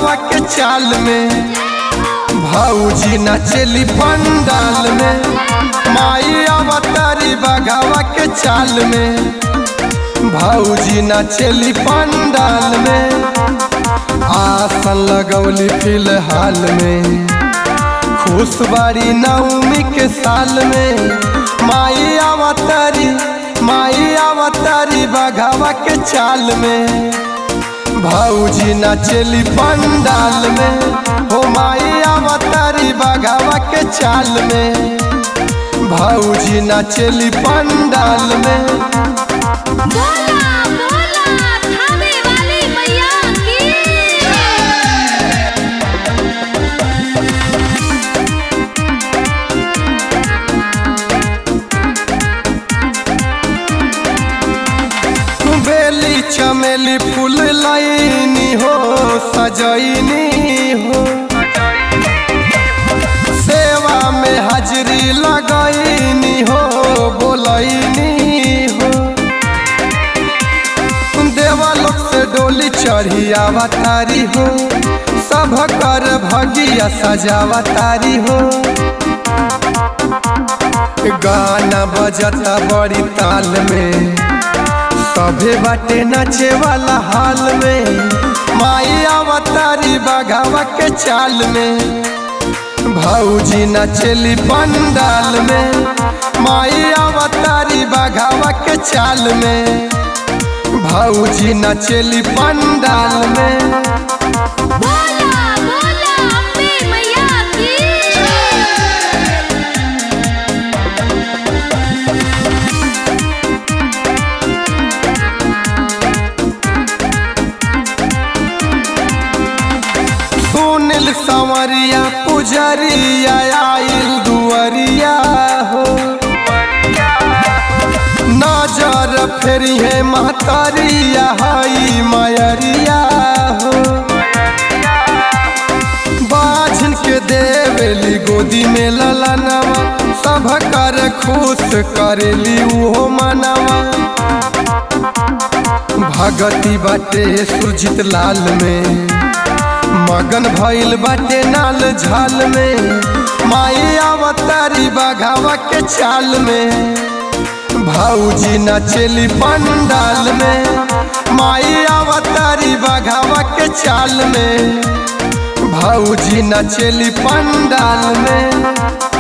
बघावा के चाल में भौजी नचली पंडाल में माई अवतारी बघावा के चाल में भौजी नचली पंडाल में आसन लगौली फिलहाल में खुश बारी नवमी के साल में माई अवतारी माई अवतारी बघावा के चाल में भौजी नचली पंडाल में हो माई अवतारी बघावा के चाल में भौजी नचली पंडाल में बोला बोला थामे वाली मैया की बेली चमेली फूल लाइनी हो सजैनी हो सेवा में हाजरी लगैनी हो बोलैनी हो देवलोक से डोली चढ़ी अवतारी हो सब कर भगिया सजावतारी हो गाना बजता बड़ी ताल में सभे बाटे नाचे वाला हाल में माई अवतारी बघावा के चाल में भौजी नचली पंडाल में माई अवतारी बघावा के चाल में भौजी नचली पंडाल में बोला बोला अम्बे मैया की सुनिल संवरिया पुजरिया आइल दुअरिया हो नजर फेरी है महतरिया हई मयरिया हो बाझन के देवेली गोदी में ललनवा सब कर खुश करेली उहो मनवा भगती बाटे सुरजित लाल में मगन भइल बाटे नाल झाल में माई अवतारी बघावा के चाल में भौजी नचली पंडाल में माई अवतारी बघावा के चाल में भौजी नचली पंडाल में